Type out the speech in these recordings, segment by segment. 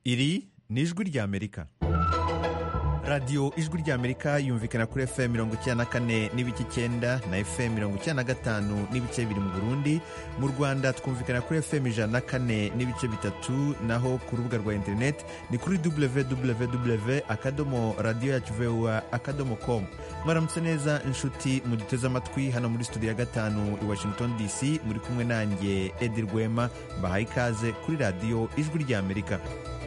iri ni ijwi ry'amerika radiyo ijwi ry'amerika yumvikana kuri fm mirongo icyenda na kane n'ibice icyenda na fm mirongo icyenda na gatanu n'ibice bibiri mu burundi mu rwanda twumvikana kuri fm ijana na kane n'ibice bitatu naho ku rubuga rwa interineti ni kuri www akadomo radiyo yacu voa akadomo com mwaramutse neza inshuti muduteze amatwi hano muri studio ya gatanu i washington dc muri kumwe nanjye edi rwema mbahaye ikaze kuri radiyo ijwi ry'amerika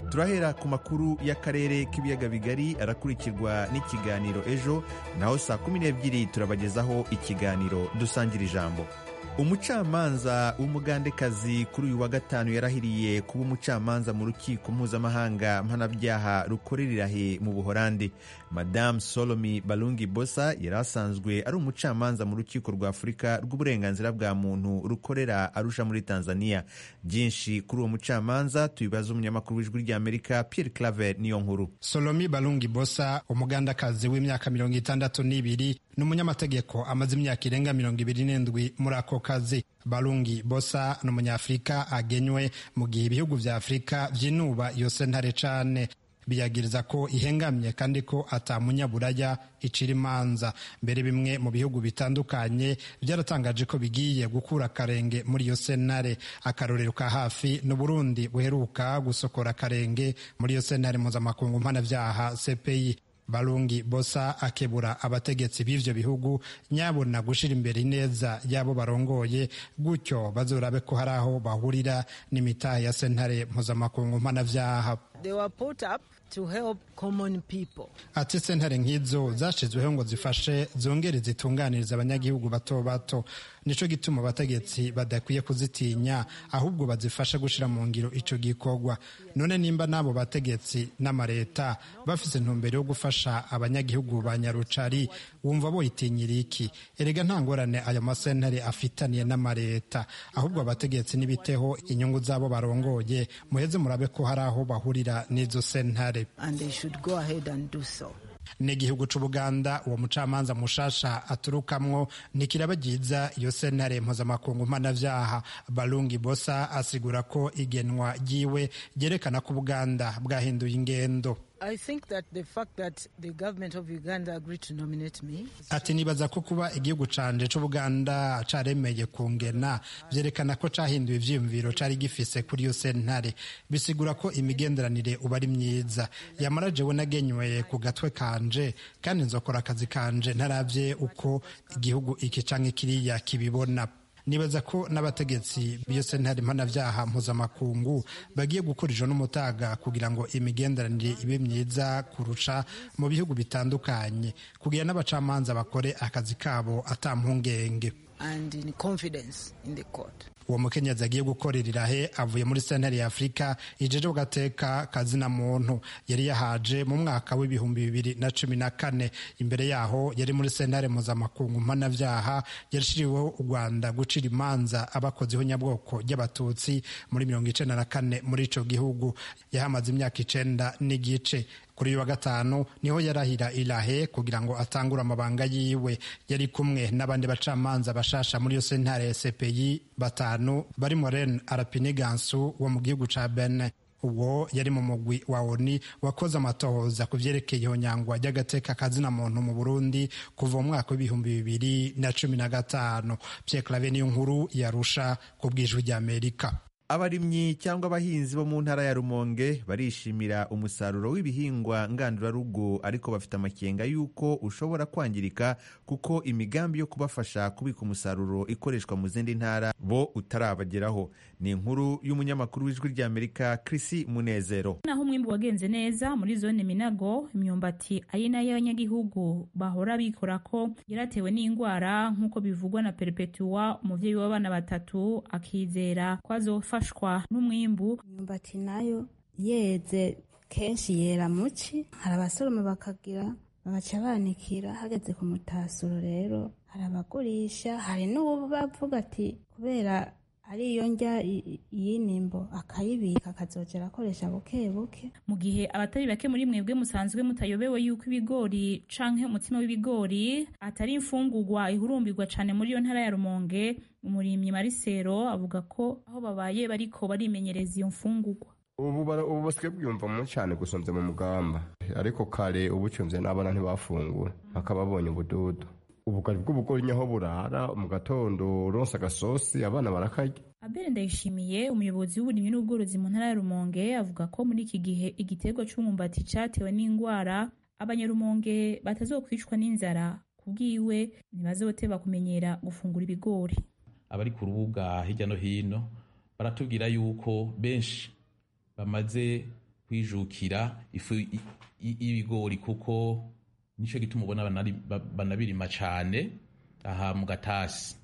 turahera ku makuru y'akarere k'ibiyaga bigari arakurikirwa n'ikiganiro ejo naho saa kumi n'ebyiri turabagezaho ikiganiro dusangira ijambo umucamanza w'umugandekazi kuri uyu wa gatanu yarahiriye kuba umucamanza mu rukiko mpuzamahanga mpanabyaha rukorera irahe mu buhorandi madamu solomi barungi bosa yari asanzwe ari umucamanza mu rukiko rwa afurika rw'uburenganzira bwa muntu rukorera arusha muri tanzania byinshi kuri uwo mucamanza tubibaza umunyamakuru w'ijwi ry'amerika pierre claver niyo nkuru solomi barungi bosa umugandakazi w'imyaka mirongo itandatu n'ibiri ni umunyamategeko amaze imyaka irenga mirongo ibiri n'indwi muri ako kazi barungi bosa ni umunyafurika agenywe mu gihe ibihugu vya afurika vyinuba iyo sentare cane biyagiriza ko ihengamye kandi ko atamunyaburaya icira imanza mbere bimwe mu bihugu bitandukanye byaratangaje ko bigiye gukura akarenge muri iyo sentare akarorero ka hafi ni uburundi buheruka gusokora akarenge muri iyo sentare mpuzamakungu mpanabyaha cpi barungi bosa akebura abategetsi b'ivyo bihugu nyabona gushira imbere ineza y'abo barongoye gutyo bazorabe ko hari aho bahurira n'imitahe ya sentare mpuzamakungu mpanavyaha ati sentare nk'izo zashizweho ngo zifashe zongere zitunganiriza abanyagihugu bato bato nico gituma abategetsi badakwiye kuzitinya ahubwo bazifasha gushira mu ngiro ico gikorwa none nimba n'abo bategetsi n'amareta bafise intumbero yo gufasha abanyagihugu ba nyarucari wumva boyitinyira iki erega nta ngorane ayo masentare afitaniye n'amareta ahubwo abategetsi n'ibiteho inyungu z'abo barongoye muheze murabe ko hari aho bahurira n'izo sentare n'igihugu c'ubuganda uwo mucamanza mushasha aturukamwo ntikirabagiza iyo sentare mpuzamakungu mpanavyaha barungi bosa asigura ko igenwa ryiwe ryerekana ko ubuganda bwahinduye ingendo ati nibaza ko kuba igihugu canje c'ubuganda caremeye kungena vyerekana ko cahinduye ivyiyumviro cari gifise kuri iyo sentare bisigura ko imigenderanire uba ari myiza yamara jewe nagenyweye ku gatwe kanje kandi nzokora akazi kanje ntaravye uko igihugu iki canke kiriya kibibona nibaza ko n'abategetsi b'iyo sentare mpanabyaha mpuzamakungu bagiye gukoresha n'umutaga kugira ngo imigenderanire ibe myiza kurusha mu bihugu bitandukanye kugira n'abacamanza bakore akazi kabo atampungenge uwo mukenyezi agiye gukorera irahe avuye muri sentare ya afurika ijeje gateka kazina muntu yari yahaje mu mwaka w'ibihumbi bibiri na cumi na kane imbere yaho yari muri sentare mpuzamakungu mpanabyaha yarishiriweho u rwanda gucira imanza abakoziho nyabwoko ry'abatutsi muri mirongo icenda na kane muri ico gihugu yahamaze imyaka icenda n'igice kuri uyu wa gatanu niho yarahira irahe kugira ngo atangure amabanga yiwe yari kumwe n'abandi bacamanza bashasha muri iyo sentare ya cpi batanu barimo ren arapinigansu wo mu gihugu ca bene uwo yari mu mugwi wa oni wakoze amatohoza ku vyerekeye ihonyangwa ry'agateka kazina muntu mu burundi kuva mu mwaka w'ibihumbi bibiri na cumi na gatanu pyeklave niyo nkuru yarusha ku bwijwi ry'amerika abarimyi cyangwa abahinzi bo mu ntara ya rumonge barishimira umusaruro w'ibihingwa ngandurarugo ariko bafite amakenga y'uko ushobora kwangirika kuko imigambi yo kubafasha kubika umusaruro ikoreshwa mu zindi ntara bo utarabageraho ni inkuru y'umunyamakuru w'ijwi ry'amerika Chris munezero naho umwimbu wagenze neza muri zone minago imyumbati ari nayo abanyagihugu bahora bikora ko yaratewe n'indwara nk'uko bivugwa na perpetua umubyeyi w'abana batatu akizera ko azofa gufashwa n'umwimbu imyumbati nayo yeze kenshi yera muci hari abasoroma bakagira babaca banikira hageze ku mutasuro rero hari abagurisha hari n'uwo bavuga ati kubera ari iyo njya y'inimbo akayibika akazogera akoresha buke buke mu gihe abatari bake muri mwebwe musanzwe mutayobewe yuko ibigori canke umutima w'ibigori atari imfungurwa ihurumbirwa cane muri iyo ntara ya rumonge umurimyi marisero avuga ko aho babaye bariko barimenyereza iyo mfungurwa ubu ubu basigaye bwiyumva mu cyane gusumbya mu mugamba ariko kare ubucunze n'abana ntibafungura bakaba babonye ubududu ubugari bw'ubugori nyaho burara mu gatondo uronsa agasosi abana barakarya Abel Ndayishimiye umuyobozi w'uburimyi n'ubworozi mu ntara ya Rumonge avuga ko muri iki gihe igiterwa cy'umwumbati cyatewe n'indwara abanyarumonge batazokwicwa n'inzara kubwiwe ntibazoteba kumenyera gufungura ibigori abari ku rubuga hirya no hino baratubwira yuko benshi bamaze kwijukira ifu i- i- y'ibigori kuko nicyo gituma ubona banari- ba- banabirima cyane aha mu gatasi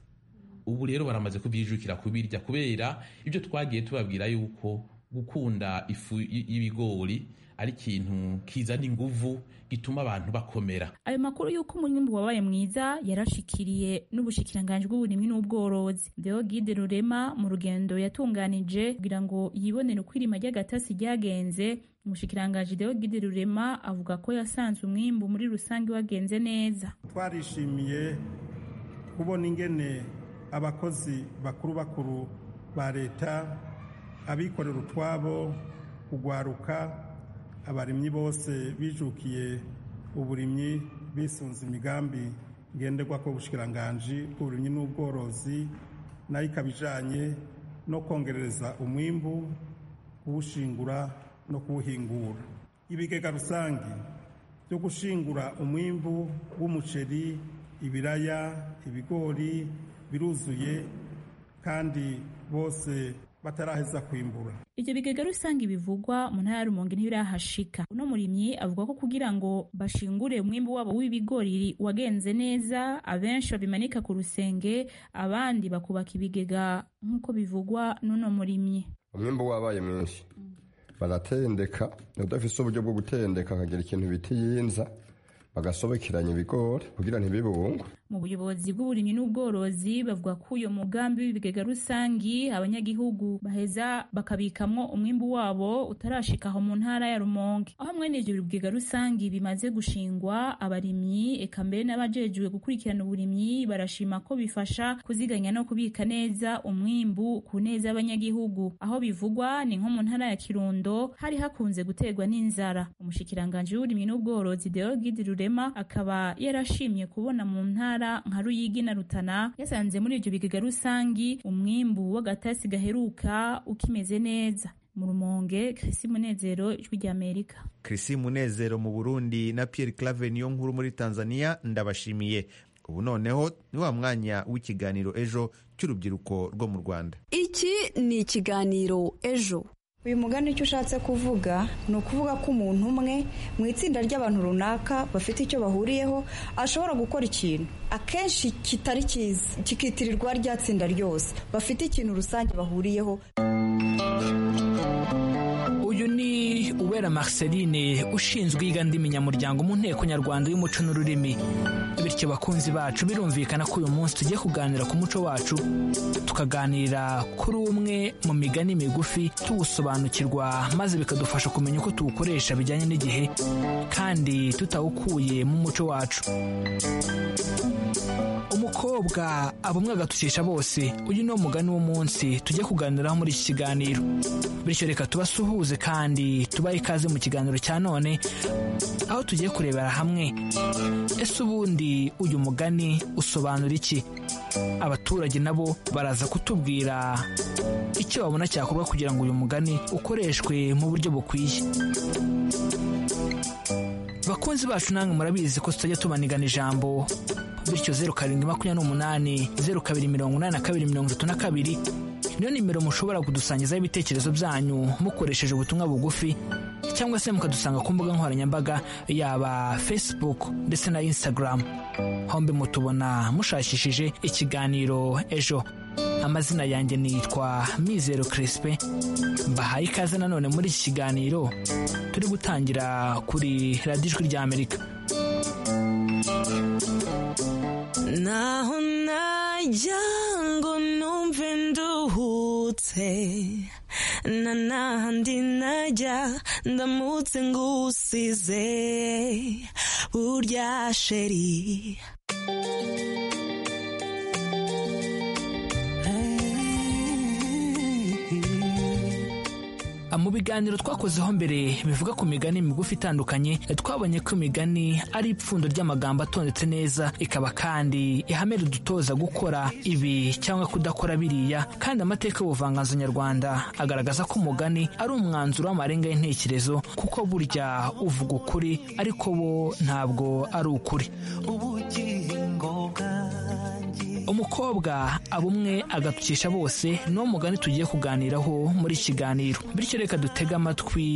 ubu rero baramaze kubyijukira kubirya kubera ibyo twagiye tubabwira yuko gukunda ifu y- y'ibigori ari ikintu kizana inguvu gituma abantu bakomera ayo makuru y'uko umwimbu wabaye mwiza yarashikiriye n'ubushikiranganji bw'uburimyi n'ubworozi Deogide Rurema mu rugendo yatunganije kugira ngo yibonere uko irima ry'agatasi ryagenze umushikiranganji Deogide Rurema avuga ko yasanze umwimbu muri rusange wagenze neza twarishimiye kubona ingene abakozi bakuru bakuru ba leta abikorera utwabo kugwaruka abarimyi bose bijukiye uburimyi bisunze imigambi ngenderwa ko ubushikiranganje bw'uburimyi n'ubworozi nayo ikaba ijanye no kongerereza umwimbu kuwushingura no kuwuhingura ibigega rusange byo gushingura umwimbu w'umuceri ibiraya ibigori biruzuye kandi bose bataraheza kwimbura Ivyo bigega rusange bivugwa mu ntara ya Rumonge ntibirahashika. Uno murimyi avuga ko kugira ngo bashingure umwimbu wabo w'ibigori wagenze neza, abenshi babimanika ku rusenge, abandi bakubaka ibigega nk'uko bivugwa n'uno murimyi. umwimbu wabaye mwinshi baratendeka udafise uburyo bwo gutendeka akagira ikintu bita iyinza bagasobekeranya ibigori kugira ntibibungwe Mu buyobozi bw'uburimyi n'ubworozi bavuga ko uyo mugambi w'ibigega rusangi abanyagihugu baheza bakabikamwo umwimbu wabo utarashika aho mu ntara ya Rumonge. Aho mwene ivyo bigega rusangi bimaze gushingwa abarimyi eka mbere n'abajejwe gukurikirana uburimyi barashima ko bifasha kuziganya no kubika neza umwimbu ku neza y'abanyagihugu. Aho bivugwa ni nko mu ntara ya Kirundo hari hakunze guterwa n'inzara. Umushikiranganji w'uburimyi n'ubworozi Deogide Rurema akaba yarashimye kubona mu ntara nka Ruyigi na Rutana yasanze muri ivyo bigega rusangi umwimbu w'agatasi gaheruka ukimeze neza. Mu Rumonge, Chrissy Munezero, Ijwi ry'Amerika. Chris Munezero mu Burundi na Pierre Claver niyo nkuru muri Tanzania ndabashimiye ubu noneho ni wa mwanya w'ikiganiro ejo cy'urubyiruko rwo mu Rwanda iki ni ikiganiro ejo uyu mugani icyo ushatse kuvuga ni ukuvuga ko umuntu umwe mu itsinda ry'abantu runaka bafite icyo bahuriyeho ashobora gukora ikintu akenshi kitari cyiza kikitirirwa rya tsinda ryose bafite ikintu rusange bahuriyeho uyu ni uwera marceline ushinzwe iyigandimunyamuryango mu nteko nyarwanda y'umuco n'ururimi bityo bakunzi bacu birumvikana ko uyu munsi tugiye kuganira ku muco wacu tukaganira kuri umwe mu migani migufi tuwusobanukirwa maze bikadufasha kumenya uko tuwukoresha bijyanye n'igihe kandi tutawukuye mu muco wacu umukobwa aba umwe agatushisha bose uyu ni wo mugani w'umunsi tujye kuganiraho muri iki kiganiro bityo reka tubasuhuze kandi tubahe ikaze mu kiganiro cya none aho tugiye kurebera hamwe ese ubundi uyu mugani usobanura iki abaturage nabo baraza kutubwira icyo babona cyakorwa kugira ngo uyu mugani ukoreshwe mu buryo bukwiye bakunzi bacu namwe murabizi ko tutajya tubanigana ijambo bityo zeru karindwi makumyabiri n'umunani zeru kabiri mirongo inani na kabiri mirongo itatu na kabiri niyo nimero mushobora kudusangizaho ibitekerezo byanyu mukoresheje ubutumwa bugufi cyangwa se mukadusanga ku mbuga nkoranyambaga yaba facebook ndetse na instagram hombe mutubona mushakishije ikiganiro ejo amazina yanjye nitwa mizero crispe mbahaye ikaze nanone muri iki kiganiro turi gutangira kuri radiyo ijwi ry'amerika naho najya ngo numve nduhutse na nahandi najya ndamutse ngusize burya sheri mu biganiro twakozeho mbere bivuga ku migani migufi itandukanye twabonye ko imigani ari ipfundo ry'amagambo atondetse neza ikaba kandi ihame ridutoza gukora ibi cyangwa kudakora biriya kandi amateka y'ubuvanganzo nyarwanda agaragaza ko umugani ari umwanzuro w'amarenga y'intekerezo kuko burya uvuga ukuri ariko bo ntabwo ari ukuri umukobwa aba umwe agatukisha bose niwo mugani tugiye kuganiraho muri iki kiganiro bityo reka dutege amatwi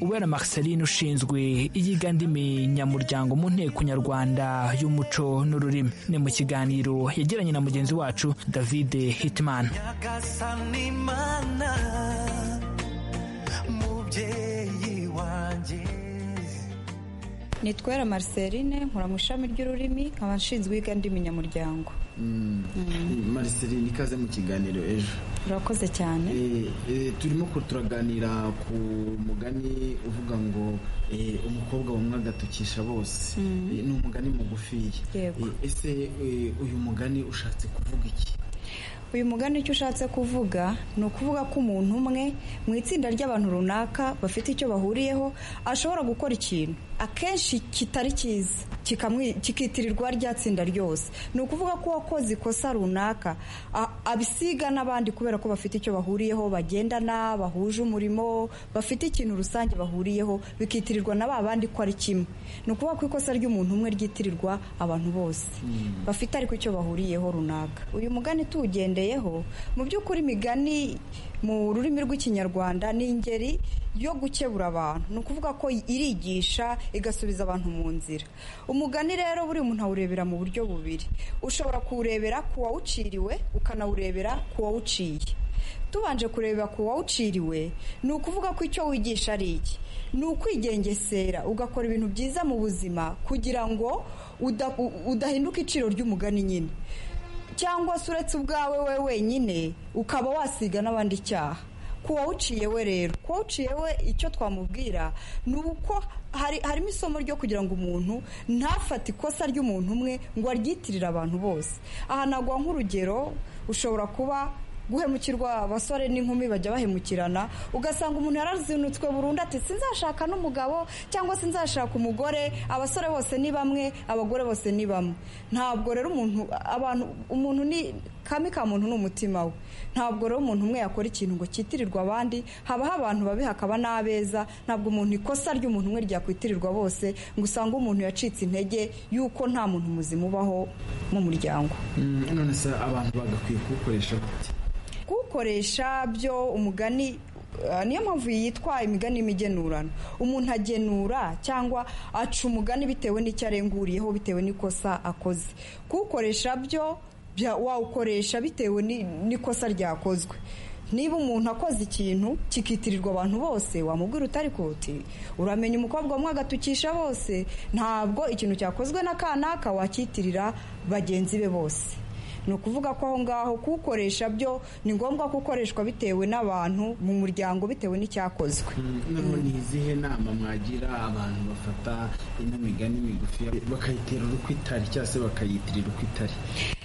ubera Marceline ushinzwe iyiga ndimi nyamuryango mu nteko nyarwanda y'umuco n'ururimi ni mu kiganiro yagiranye na mugenzi wacu david hitman nitwera mariceline nkora mu ishami ry'ururimi nkaba nshinzwe iyiga ndimi nyamuryango mariceline ikaze mu kiganiro ejo urakoze cyane turimo turaganira ku mugani uvuga ngo umukobwa wumwe agatukisha bose ni umugani mugufiya ese uyu mugani ushatse kuvuga iki uyu mugani icyo ushatse kuvuga ni ukuvuga ko umuntu umwe mu itsinda ry'abantu runaka bafite icyo bahuriyeho ashobora gukora ikintu akenshi kitari cyiza kikitirirwa rya tsinda ryose ni ukuvuga ko uwakoze ikosa runaka abisiga n'abandi kubera ko bafite icyo bahuriyeho bagendana bahuje umurimo bafite ikintu rusange bahuriyeho bikitirirwa na ba bandi ko ari kimwe ni ukuvuga ko ikosa ry'umuntu umwe ryitirirwa abantu bose bafite ariko icyo bahuriyeho runaka uyu mugani tuwugendeye mu by'ukuri imigani mu rurimi rw'ikinyarwanda ni ingeri yo gukebura abantu ni ukuvuga ko irigisha igasubiza abantu mu nzira umugani rero buri muntu awurebera mu buryo bubiri ushobora kuwurebera ku wawuciriwe ukanawurebera ku wawuciye tubanje kureba ku wawuciriwe ni ukuvuga ko icyo wigisha ari iki ni ukwigengesera ugakora ibintu byiza mu buzima kugira ngo udahinduka iciro ry'umugani nyine cyangwa se uretse ubwawe we wenyine ukaba wasiga n'abandi icyaha ku wawuciye we rero ku wawuciye we icyo twamubwira ni uko harimo isomo ryo kugira ngo umuntu ntafate ikosa ry'umuntu umwe ngo aryitirire abantu bose aha nagwa nk'urugero ushobora kuba guhemukirwa abasore n'inkumi bajya bahemukirana ugasanga umuntu yarazinutswe burundu ati sinzashaka n'umugabo cyangwa se nzashaka umugore abasore bose ni bamwe abagore bose ni bamwe ntabwo rero umuntu abantu umuntu ni kami ka muntu ni umutima we ntabwo rero umuntu umwe yakora ikintu ngo cyitirirwe abandi habaho abantu babi hakaba n'abeza ntabwo umuntu ikosa ry'umuntu umwe ryakwitirirwa bose ngo usange umuntu yacitse intege y'uko nta muntu muzima ubaho mu muryango none se abantu bagakwiye kuwukoresha kuwukoresha byo umugani niyo mpamvu yitwa imigani y'imigenurano umuntu agenura cyangwa aca umugani bitewe n'icyo arenguriyeho bitewe n'ikosa akoze kuwukoresha byo wawukoresha bitewe n'ikosa ryakozwe niba umuntu akoze ikintu kikitirirwa abantu bose wamubwira utari koti uramenya umukobwa umwe agatukisha bose ntabwo ikintu cyakozwe na kanaka wakitirira bagenzi be bose ni ukuvuga ko aho ngaho kuwukoresha byo ni ngombwa ko ukoreshwa bitewe n'abantu mu muryango bitewe n'icyakozwe ni izihe nama mwagira abantu bafata ino migani migufi bakayitera uko itari cyangwa se bakayitirira uko itari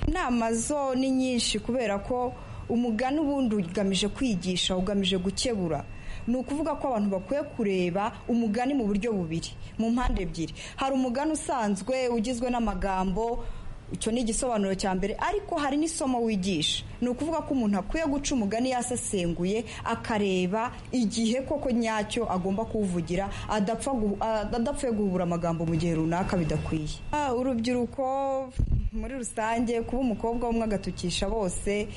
inama zo ni nyinshi kubera ko umugani ubundi ugamije kwigisha ugamije gukebura ni ukuvuga ko abantu bakwiye kureba umugani mu buryo bubiri mu mpande ebyiri hari umugani usanzwe ugizwe n'amagambo icyo ni igisobanuro cya mbere ariko hari n'isomo wigisha ni ukuvuga ko umuntu akwiye guca umugani yasesenguye akareba igihe koko nyacyo agomba kuwuvugira adapfuye guhubura amagambo mu gihe runaka bidakwiye urubyiruko muri rusange kuba umukobwa umwe agatukisha bose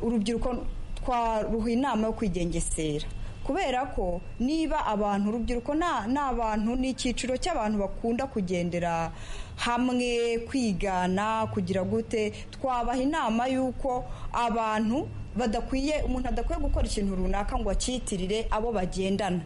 urubyiruko twaruha inama yo kwigengesera kubera ko niba abantu urubyiruko ni abantu ni icyiciro cy'abantu bakunda kugendera hamwe kwigana kugira gute twabaha inama y'uko abantu badakwiye umuntu adakwiye gukora ikintu runaka ngo acyitirire abo bagendana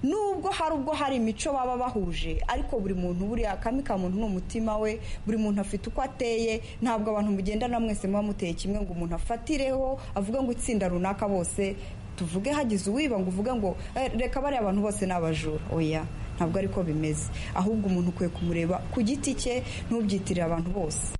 nubwo hari ubwo hari imico baba bahuje ariko buri muntu buriya kami ka muntu ni umutima we buri muntu afite uko ateye ntabwo abantu mugendana mwese muba muteye kimwe ngo umuntu afatireho avuge ngo itsinda runaka bose tuvuge hagize uwiba ngo uvuge ngo reka bariya abantu bose ni abajura oya ntabwo ariko bimeze ahubwo umuntu ukwiye kumureba ku giti cye ntubyitirire abantu bose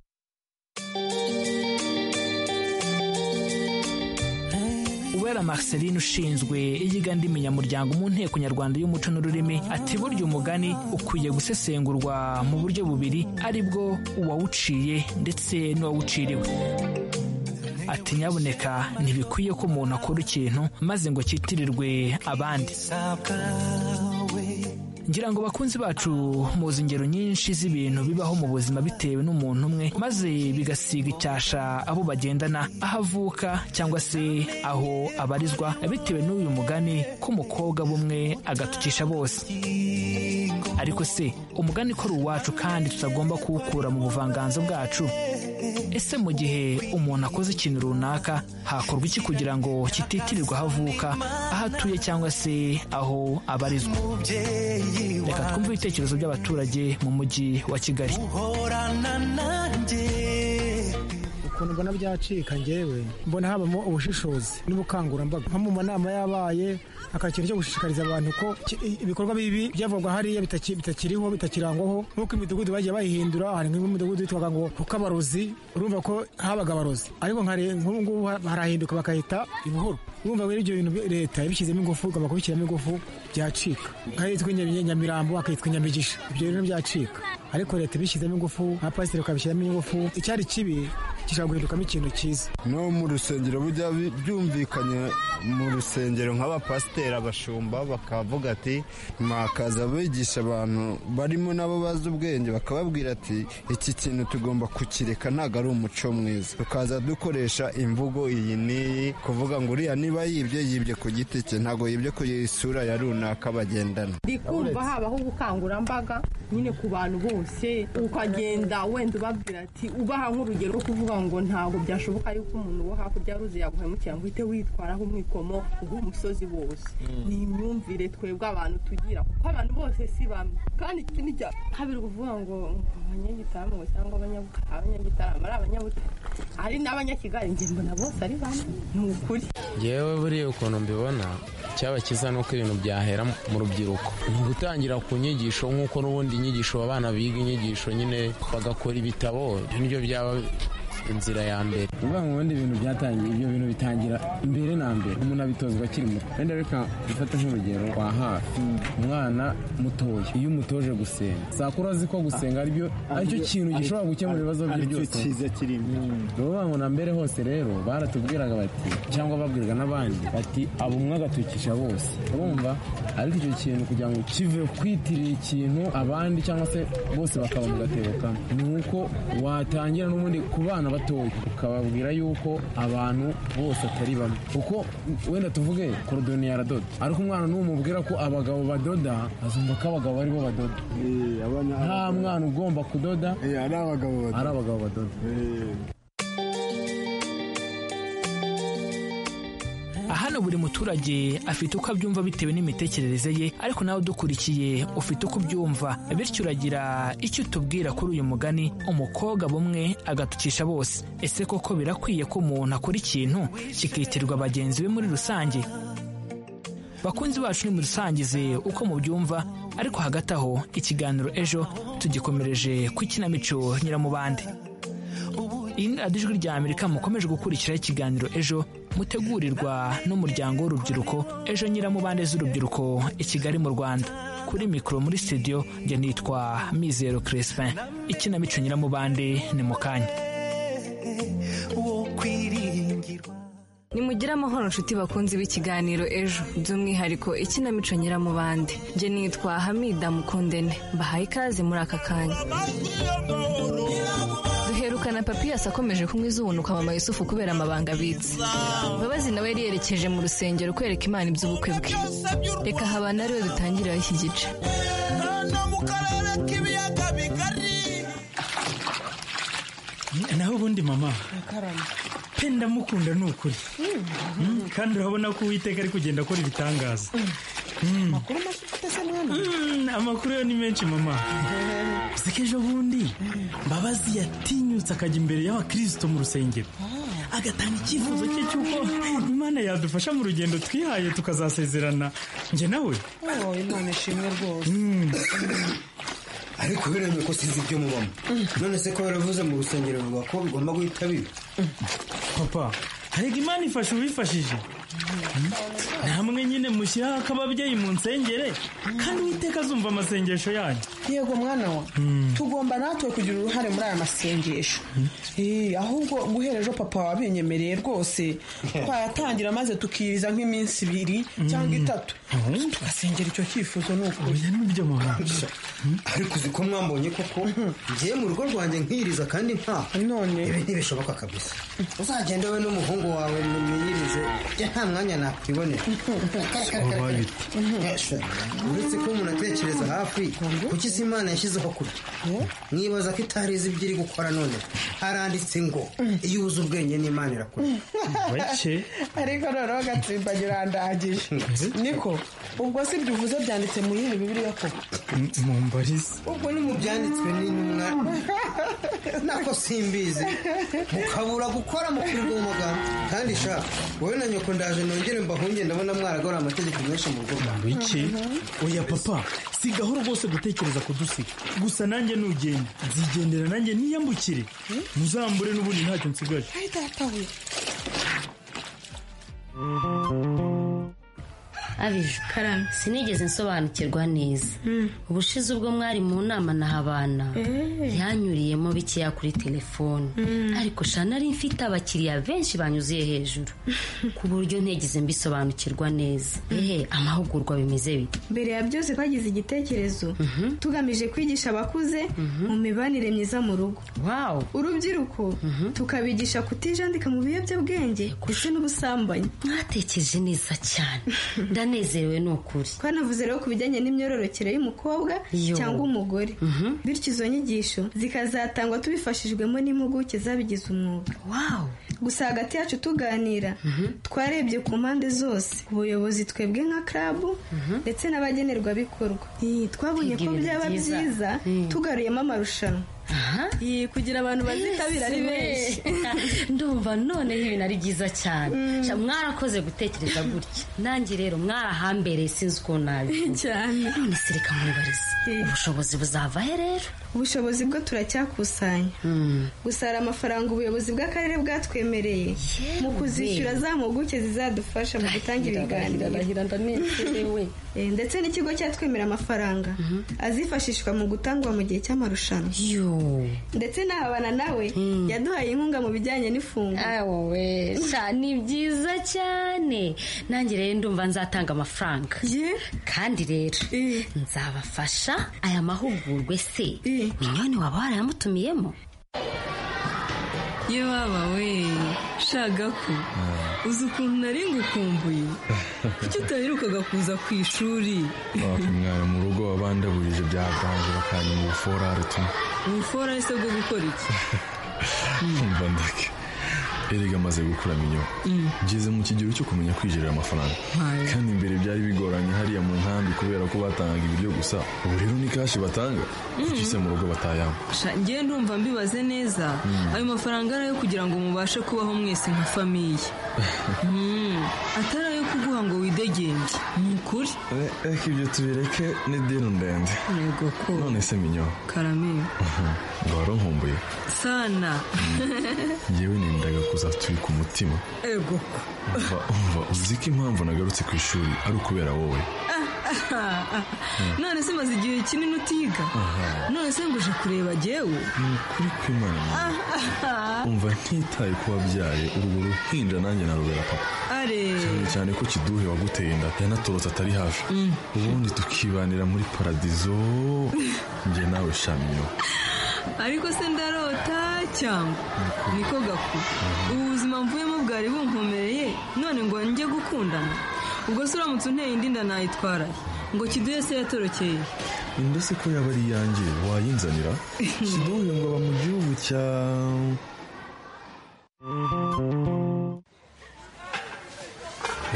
Uwera Marceline ushinzwe iyiga ndimi nyamuryango mu nteko nyarwanda y'umuco n'ururimi ati burya umugani ukwiye gusesengurwa mu buryo bubiri aribwo uwawuciye ndetse n'uwawuciriwe ati nyabuneka ntibikwiye ko umuntu akora ikintu maze ngo kitirirwe abandi ngira ngo bakunzi bacu muzi ingero nyinshi z'ibintu bibaho mu buzima bitewe n'umuntu umwe maze bigasiga icyasha abo bagendana aho avuka cyangwa se aho abarizwa bitewe n'uyu mugani ko umukobwa bumwe agatukisha bose ariko se umugani ukora uwacu kandi tutagomba kuwukura mu buvanganzo bwacu ese mu gihe umuntu akoze ikintu runaka hakorwa iki kugira ngo kititirirwa aho avuka aho atuye cyangwa se aho abarizwa reka twumve ibitekerezo by'abaturage mu mujyi wa kigali ukuntu mbona byacika ngewe mbona habamo ubushishozi n'ubukangurambaga nko mu manama yabaye hakaba ikintu cyo gushishikariza abantu ko ki- i- ibikorwa bibi byavugwa hariya bitaki- bitakiriho bitakirangwaho nk'uko imidugudu bagiye bayihindura hari nk'imidugudu yitwaga ngo kuko abarozi urumva ko habaga abarozi ariko nka re- nk'ubu ngubu ha- harahinduka bakahita ibuhoro urumva rero ibyo bintu bi- leta yabishyizemo ingufu igomba kubishyiramo ingufu byacika nk'ahitwa Nyami- nyamirambo akitwa nyamigisha ibyo rero byacika ariko leta ibishyizemo ingufu nka pasiteri ukabishyiramo ingufu icyari kibi gishobora guhindukamo ikintu cyiza no mu rusengero bijya bi- byumvikanye mu rusengero nk'abapasiteri abashumba bakavuga ati mwakaza bigisha abantu barimo nabo bazi ubwenge bakababwira ati iki kintu tugomba kukireka ntabwo ari umuco mwiza tukaza dukoresha imvugo iyi n'iyi kuvuga ngo uriya niba yibye yibye ku giti cye ntabwo yibye ku isura ya runaka bagendana ndikumva habaho ubukangurambaga nyine ku bantu bose ukagenda wenda ubabwira ati ubaha nk'urugero rwo kuvuga ngo ntabwo byashoboka yuko umuntu wo hakurya y'uruzi yaguhemukira ngo uhite witwara nk'umwikomo rw'umusozi wose ni imyumvire twebwe abantu tugira kuko abantu bose si bamwe kandi ikindi cya kabiri kuvuga ngo abanyagitaramo cyangwa abanyabuka- abanyagitaramo ari abanyabutare ari n'abanyakigali njye mbona bose ari bamwe ni ukuri yewe buriya ukuntu mbibona icyaba cyiza ni uko ibintu byahera mu rubyiruko ni gutangira ku nyigisho nk'uko n'ubundi inyigisho abana biga inyigisho nyine bagakora ibitabo ibyo nibyo byaba inzira ya mbere ni ukuvuga ngo ubundi ibintu byatangiye ibyo bintu bitangira mbere na mbere umuntu abitozwa akiri muto wenda reka dufate nk'urugero kwa hafi umwana mutoya iyo umutoje gusenga sakura azi ko gusenga aribyo aricyo kintu gishobora gukemura ibibazo bye Aricyo byose cyiza kirimo bavuga ngo na mbere hose rero baratubwiraga bati cyangwa babwirwa n'abandi bati aba umwe agatukisha bose urumva ariko icyo kintu kugira ngo kive kwitiriye ikintu abandi cyangwa se bose bakaba mu gatebo kamwe ni uko watangira n'ubundi ku bana batoya ukababwira yuko abantu bose atari bamwe kuko wenda tuvuge korodoni yaradoda ariko umwana n'umubwira ko abagabo badoda azumva ko abagabo ari bo badoda nta mwana ugomba kudoda ari abagabo badoda hano buri muturage afite uko abyumva bitewe n'imitekerereze ye ariko nawe udukurikiye ufite uko ubyumva bityo uragira icyo utubwira kuri uyu mugani umukobwa bumwe agatukisha bose ese koko birakwiye ko umuntu akora ikintu kikitirirwa bagenzi be muri rusange bakunzi bacu ni mudusangize uko mubyumva ariko hagati aho ikiganiro ejo tugikomereje ku ikinamico nyiramubande iyi ni radiyo ijwi rya amerika mukomeje gukurikiraho ikiganiro ejo mutegurirwa n'umuryango w'urubyiruko ejo nyiramubande z'urubyiruko i kigali mu rwanda kuri mikoro muri studio njye nitwa mizero crespin ikinamico nyiramubande ni mu kanya nimugire amahoro nshuti bakunzi b'ikiganiro ejo by'umwihariko ikinamico nyiramubande njye nitwa hamida mukundene mbahaye ikaze muri aka kanya duherukana papiyasi akomeje kunywa izubunuka mama yusufu kubera amabanga abitse mbabazi nawe yari yerekeje mu rusengero kwereka imana iby'ubukwe bwe reka habana ariwe dutangiriraho iki gice naho ubundi mama pe ndamukunda ni ukuri Mm, kandi urabona ko uwiteka ari kugenda akora ibitangaza amakuru make ufite se mwana Mm, amakuru yo ni menshi mama uzi ko ejo bundi mbabazi yatinyutse akajya imbere y'abakristo mu rusengero agatanga icyifuzo cye cy'uko imana yadufasha mu rugendo twihaye tukazasezerana njye nawe oh imana ishimwe rwose ariko biremeye ko sinzi ibyo mubamo none se ko baravuze mu rusengero bavuga ko bigomba guhita biba papa harega imana ifasha uwifashije namwe nyine mushyiraho akababyeyi mu nsengere kandi uwiteka azumva amasengesho yanyu yego mwana wa tugomba natwe kugira uruhare muri aya masengesho Eh, ahubwo guhera ejo papa wabinyemereye rwose twayatangira maze tukiriza nk'iminsi ibiri cyangwa itatu tugasengera icyo cyifuzo ni ukuri nibyo mama ariko uzi ko mwambonye koko ngiye mu rugo rwanjye nkiriza kandi nta none ibi ntibishoboka kabisa uzagenda we n'umuhungu wawe mwiyirize njye nta mwanya nakwibonera Wabaye ute? Yes. uretse ko umuntu atekereza hafi kuki si imana yashyizeho kure mwibaza ko itarizi ibyo iri gukora none haranditse ngo iyo ubuze ubwenge n'imana irakura bake ariko noneho gatsimbanyi urandagije niko ubwo si ibyo uvuze byanditse mu yindi bibiriya koko mu mbarizi ubwo ni mu byanditswe n'intumwa nako simbizi mukabura gukora mukirirwa mu magambo kandi sha wowe na nyoko ndaje nongere mbahunge ndabona mwaragora amategeko menshi mu rugo rwawe bake oya papa si gahoro rwose gutekereza kudusiga gusa nanjye nugenda nzigendera nanjye niyambukire muzambure n'ubundi ntacyo nsigaje ari databuye abije karame sinigeze nsobanukirwa neza ubushize ubwo mwari mu nama na habana yanyuriyemo bikeya kuri telefone ariko shana nari mfite abakiriya benshi banyuzuye hejuru ku buryo ntigeze mbisobanukirwa neza ehe amahugurwa bimeze bite mbere ya byose twagize igitekerezo tugamije kwigisha abakuze mu mibanire myiza mu rugo urubyiruko tukabigisha kutijandika mu biyobyabwenge ndetse n'ubusambanyi mwatekereje neza cyane ndanezerewe ni ukuri twanavuze rero ku bijyanye n'imyororokere y'umukobwa Yo. cyangwa umugore bityo izo nyigisho zikazatangwa tubifashijwemo n'impuguke zabigize umwuga gusa hagati yacu tuganira twarebye ku mpande zose ubuyobozi twebwe nka club ndetse n'abagenerwabikorwa Eh, twabonye Kwiga ko ibintu byaba byiza. byiza tugaruyemo amarushanwa Eh, kugira abantu bazitabira ari benshi ndumva noneho ibintu ari byiza cyane Mm. Sha, mwarakoze gutekereza gutya nanjye rero mwarahambere sinzi ukuntu nabi cyane none se reka mwibarize ubushobozi buzava he rero ubushobozi bwo turacyakusanya gusa hari amafaranga ubuyobozi bw'akarere bwatwemereye mu kuzishyura za mpuguke zizadufasha mu gutanga ibiganiro Eh, ndetse n'ikigo cyatwemera amafaranga azifashishwa mu gutangwa mu gihe cy'amarushanwa ndetse n'ahabana nawe yaduhaye inkunga mu bijyanye n'ifunguro sha ni byiza cyane nanjye rero ndumva nzatanga amafaranga kandi rero nzabafasha aya mahugurwa se minyoni waba warayamutumiyemo Ye baba we shaga ko uzi ukuntu nari ngukumbuye kuki utaherukaga kuza ku ishuri wapfa mwana mu rugo wabandabuje byaganje bakanya mu buforare tumwe ubufora ese bwo gukora iki umva ndake erega amaze gukura minyo Mm. ngeze mu kigero cyo kumenya kwijerera amafaranga Hayo. kandi mbere byari bigoranye hariya mu nkambi kubera ko batangaga ibiryo gusa ubu rero ni kashi batanga kuki se mu rugo batayampa Sha, ngewe ndumva mbibaze neza Mm. ayo mafaranga ari ayo kugira ngo mubashe kubaho mwese nka famiye Mm, atari ayo kuguha ngo widegenge ni ukuri reka ibyo tubireke ni dino ndende yego ko none se minyo karame ngo waronkumbuye sana yewe nendaga kuzatubika umutima ego umva umva uzi ko impamvu nagarutse ku ishuri ari ukubera wowe none se maze igihe kinini utiga Aha. none se ngo uje kureba jyewe ni ukuri kw'imana nawe. umva ntitaye ko wabyaye urwo ruhinja nanjye narubera papa are cyane cyane ko kiduhe waguteye inda yanatorotse atari hafi Mm. ubundi tukibanira muri paradizo njye nawe shamino ariko se ndarota cyangwa niko gaku ubu buzima mvuyemo bwari bunkomereye none ngo njye gukundana ubwo se uramutse unteye indi nda nayitwaraye ngo kiduhe se yatorokeye inda se ko yaba ari iyanjye wayinzanira kiduhe ngo aba mu gihugu cya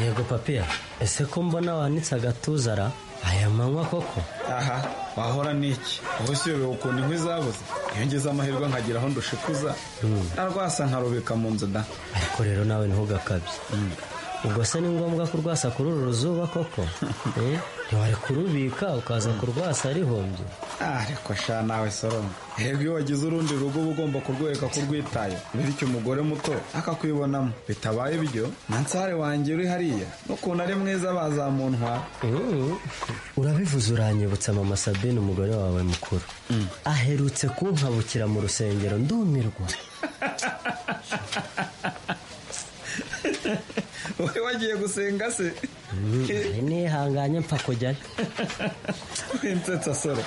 yego papiya ese ko mbona wanitse agatuza ra aya manywa koko aha wahora n'iki ubu si yobewe ukuntu inkwi zabuze iyo ngeze amahirwe nkagira aho ndushikuza narwasa nkarubika mu nzu da ariko rero nawe ntugakabye ubwo se ni ngombwa kurwasa kuri uru ruzuba koko Eh? ntiwari kurubika ukaza kurwasa rihombye ariko sha nawe soromo yego iyo wagize urundi rugo uba ugomba kurwereka ko urwitayeho bityo umugore muto akakwibonamo bitabaye ibyo mansare wanjye uri hariya n'ukuntu ari mwiza bazamuntwara urabivuze uranyibutsa mama sabine umugore wawe mukuru aherutse kunkabukira mu rusengero ndumirwa wowe wagiye gusenga se ari nihanganye mpfa kujyayo insetsa soro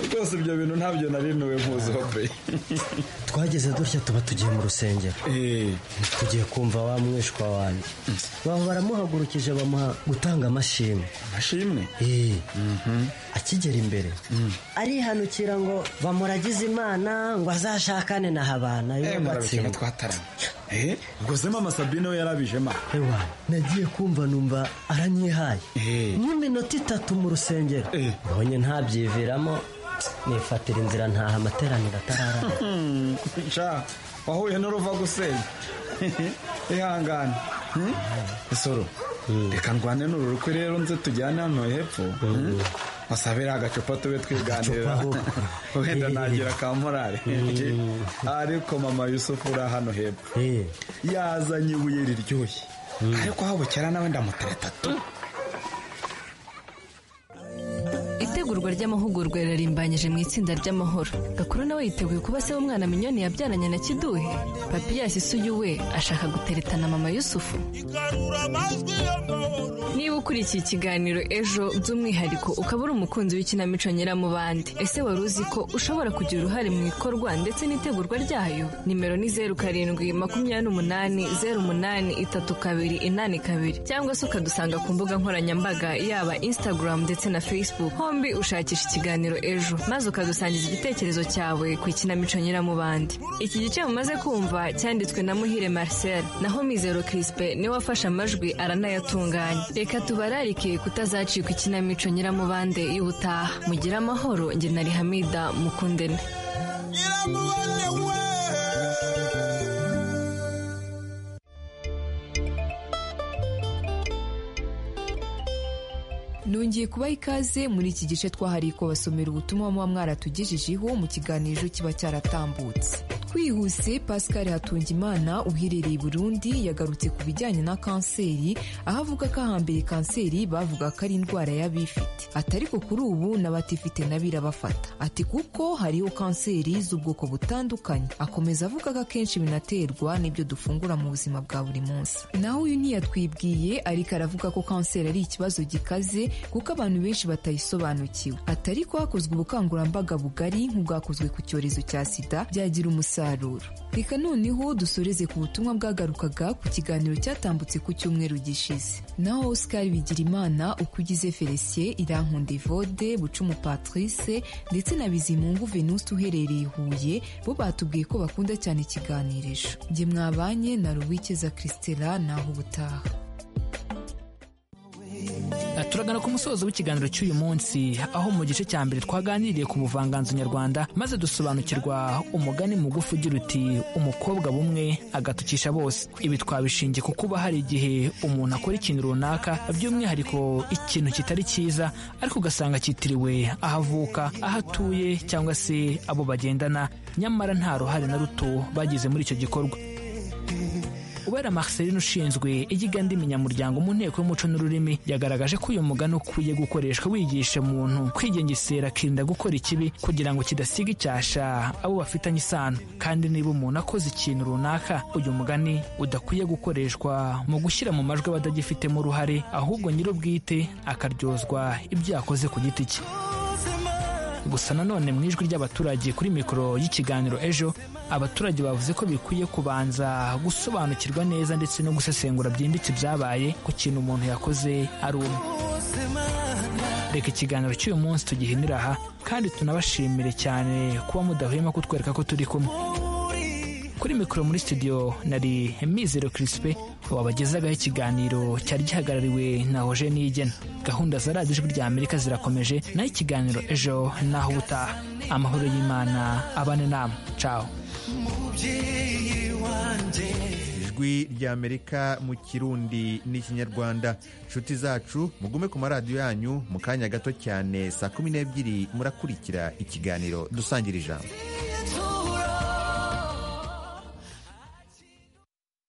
rwose ibyo bintu ntabyo nari nuwe mpuzobe twageze dutya tuba tugiye mu rusengero tugiye kumva wa mwishwa wanjye baba baramuhagurukije bamuha gutanga amashimwe amashimwe akigera imbere arihanukira ngo bamuragize imana ngo azashakane na habana Eh, murabikinga twataranye Eh, ubwo se mama sabine we yarabije ma ewa nagiye kumva numva aranyihaye nk'iminota itatu mu rusengero mbonye ntabyiviramo nifatira inzira ntaha amateraniro atararana sha wahuye n'uruva gusenya ihangane Hmm? isoro reka ndwane n'uru rukwe rero nze tujyane hano hepfo Hmm? wasabira agacupa tube twiganirira wenda nagira ka morale ariko mama yusufu uri hano hepfo yazanye ibuye riryoshye ariko habukera nawe ndamuteretatu itegurwa ry'amahugurwa rirarimbanyije mu itsinda ry'amahoro gakuru nawe yiteguye kuba se w'umwana minyoni yabyaranye na kiduhe papiyasi isuyu we ashaka guteretana mama yusufu niba ukurikiye ikiganiro ejo by'umwihariko ukaba uri umukunzi w'ikinamico nyiramubande ese wari uzi ko ushobora kugira uruhare mu ikorwa ndetse n'itegurwa ryayo nimero ni zeru karindwi makumyabiri n'umunani zeru umunani itatu kabiri inani kabiri cyangwa se ukadusanga ku mbuga nkoranyambaga yaba instagram ndetse na facebook hombi ushakisha ikiganiro ejo maze ukadusangiza igitekerezo cyawe ku ikinamico nyiramubande iki gice mumaze kumva cyanditswe na muhire marcel naho mizero crispe niwe wafashe amajwi aranayatunganya reka tubararike kutazacika ikinamico nyiramubande y'ubutaha mugire amahoro njye na rihamida mukundene nongeye kubaha ikaze muri iki gice twahariye kubasomera ubutumwa muba mwaratugejejeho mu kiganiro kiba cyaratambutse twihuse pascal hatungimana uherereye i burundi yagarutse ku bijyanye na kanseri aho avuga ko ahambere kanseri bavuga ko ari indwara y'abifite ati ariko kuri ubu n'abatifite na birabafata ati kuko hariho kanseri z'ubwoko butandukanye akomeza avuga ko akenshi binaterwa n'ibyo dufungura mu buzima bwa buri munsi naho uyu ntiyatwibwiye ariko aravuga ko kanseri ari ikibazo gikaze kuko abantu benshi batayisobanukiwe ati ariko hakozwe ubukangurambaga bugari nk'ubwakozwe ku cyorezo cya sida byagira umusaruro reka noneho dusoreze ku butumwa bwagarukaga ku kiganiro cyatambutse ku cyumweru gishize naho oscar bigirimana uko ugize felicien irankunda evode bucumu patrice ndetse na bizimungu venuste uherereye i huye bo batubwiye ko bakunda cyane ikiganiro ejo njye mwabanye na ruwikeza christela naho ubutaha Aha turagana ku musozo w'ikiganiro cy'uyu munsi aho mu gice cya mbere twaganiriye ku buvanganzo nyarwanda maze dusobanukirwa umugani mugufi ugira uti umukobwa bumwe agatukisha bose ibi twabishingiye ku kuba hari igihe umuntu akora ikintu runaka by'umwihariko ikintu kitari cyiza ariko ugasanga cyitiriwe aho avuka aho atuye cyangwa se abo bagendana nyamara nta ruhare na ruto bagize muri icyo gikorwa Uwera Marceline ushinzwe igiga munyamuryango mu nteko y'umuco n'ururimi yagaragaje ko uyu mugani ukwiye gukoreshwa wigisha umuntu kwigengesera akirinda gukora ikibi kugira ngo kidasiga icyasha abo bafitanye isano kandi niba umuntu akoze ikintu runaka uyu mugani udakwiye gukoreshwa mu gushyira mu majwi abadagifitemo uruhare ahubwo nyir'ubwite akaryozwa ibyo yakoze ku giti cye gusa nanone mu ijwi ry'abaturage kuri mikoro y'ikiganiro ejo abaturage bavuze ko bikwiye kubanza gusobanukirwa neza ndetse no gusesengura byimbitse ibyabaye ku kintu umuntu yakoze ari umwe reka ikiganiro cy'uyu munsi tugihinira aha kandi tunabashimire cyane kuba mudahwema kutwereka ko turi kumwe kuri mikoro muri studio nari mizero kirisipe wabagezagaho ikiganiro cyari gihagarariwe na hoje nigena gahunda za radiyo ijwi rya amerika zirakomeje naho ikiganiro ejo naho ubutaha amahoro y'imana abane nama caho mubyeyi wanjye ijwi ijwi ry'amerika mu kirundi n'ikinyarwanda inshuti zacu mugume ku maradiyo yanyu mu kanya gato cyane saa kumi n'ebyiri murakurikira ikiganiro dusangira ijambo